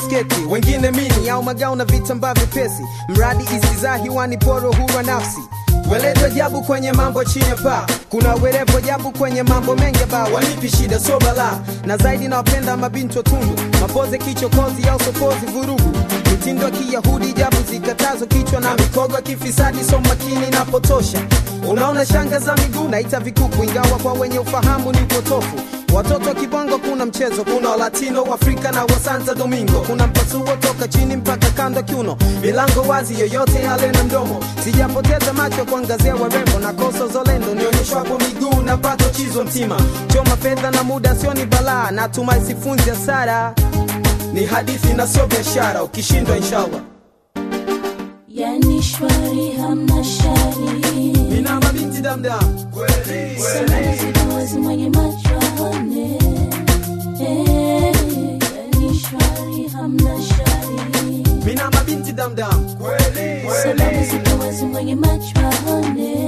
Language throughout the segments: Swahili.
sketi wengine mini au magao na vitambaa vyepesi mradi isizaa hiwani poro hurwa nafsi Weleto jabu kwenye mambo chini ya paa, kuna werevo jabu kwenye mambo mengi ba wanipi shida so bala, na zaidi nawapenda mabinti wa tundu, mapoze kichokozi au sokozi vurugu, mitindo ya kiyahudi jabu zikatazo kichwa na mikogo ya kifisadi so makini napotosha. Unaona shanga za miguu naita vikuku, ingawa kwa wenye ufahamu ni upotofu. Watoto wa kibongo kuna mchezo, kuna walatino Afrika na wa Santo Domingo, kuna mpasuo toka chini mpaka kando kiuno, milango wazi, yoyote yale na mdomo. Sijapoteza macho kuangazia warembo na koso zolendo, nionyeshwapo miguu na pato chizo mtima, choma fedha na muda sio ni balaa, natumai sifunzi hasara, ni hadithi na sio biashara, ukishindwa inshallah. yani shwari hamna shari Nina mabinti damdam kweli salamu ziko wazi mwenye macho aone Eh, yani shwari hamna shari Mina mabinti damdam kweli salamu ziko wazi mwenye macho aone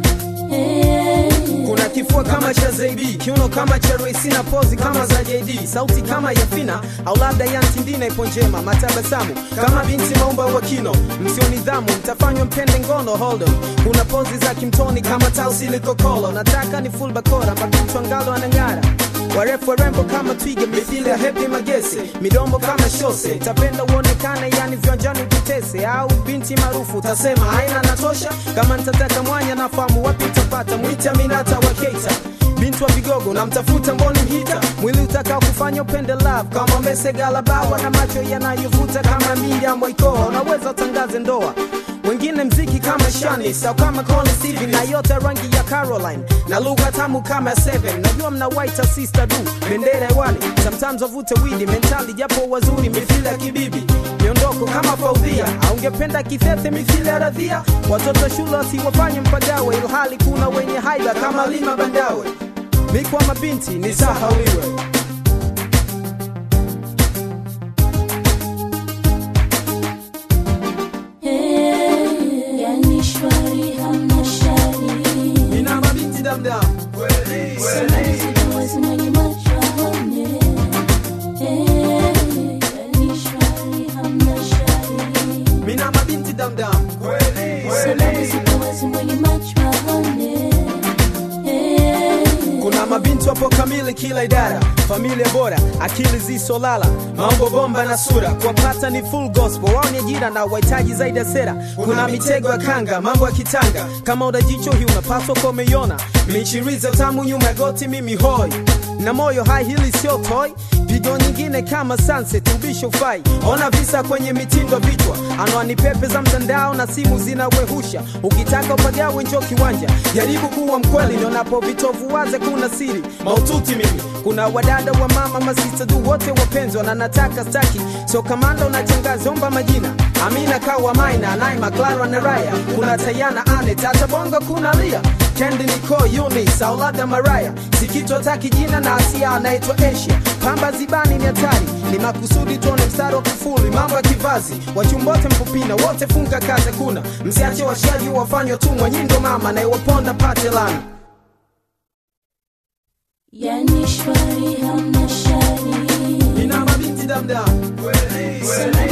Eh, kuna kifua kama cha Zaidi, kiuno kama cha Royce na pozi kama za JD, sauti kama ya Fina au labda ya Ntindina ipo njema, matabasamu kama binti maumba wa kino, msio nidhamu mtafanywa mpende ngono hold on. Kuna pozi za kimtoni kama tausi likokolo, nataka ni full bakora, mabinti ngalo anang'ara warefu warembo kama twiga mithili ya hepi magese midombo kama shose tapenda uonekane yani viwanjani ututese au binti maarufu utasema haina natosha kama nitataka mwanya nafahamu wapi utapata mwita minata wa keita binti wa vigogo namtafuta mboni mhita mwili utakao kufanya upende love kama mesegalabawa na macho yanayovuta kama Miriam Waikoa unaweza utangaze ndoa wengine mziki kama shani sau kama Connie Stevie na yote rangi ya Caroline na lugha tamu kama Seven. Najua mna white sister du bendera hewani, sometimes wavute widi mentali, japo wazuri mithili ya kibibi miondoko kama Faudhia, aungependa kithethe mithili ya Radhia. Watoto shule wasiwafanye mpagawe, ilhali kuna wenye haiba kama Lima Bandawe. Mikwa mabinti ni sahauliwe eh, yani shwari hamna shari nina mabinti damdam kweli salamu ziko wazi mwenye macho aone Eh, yani shwari hamna shari mina mabinti damdam kweli salamu ziko wazi mwenye macho aone Eh, kuna mabinti wapo kamili kila idara familia bora akili zisolala mambo bomba na sura kuwapata ni full gospel wao ni ajira na wahitaji zaidi ya sera kuna mitego ya kanga mambo ya kitanga kama udajicho hii unapaswa kuwa umeiona michiriza tamu nyuma ya goti mimi hoi na moyo hai hili sio toy pigo nyingine kama sunset ubisho ufai ona visa kwenye mitindo vichwa anwani pepe za mtandao na simu zinawehusha ukitaka upagawe njo kiwanja jaribu kuwa mkweli nionapo vitovu waze kuna siri maututi mimi kuna wadada wa mama masista du wote wapenzi na nataka staki so kamanda unachangaza omba majina amina kawa maina naima clara na raya kuna tayana ane tata bongo kuna lia kendi niko unis au labda maraya sikitwa taki jina na asia anaitwa asia pamba zibani ni hatari ni makusudi tuone mstari wa kufuli mambo ya kivazi wachumbote mpupina wote funga kaze kuna msiache washaji wafanywa tumwa nyindo mama na iwaponda pate lana yani shwari hamna shari ina mabinti damdam kweli salamu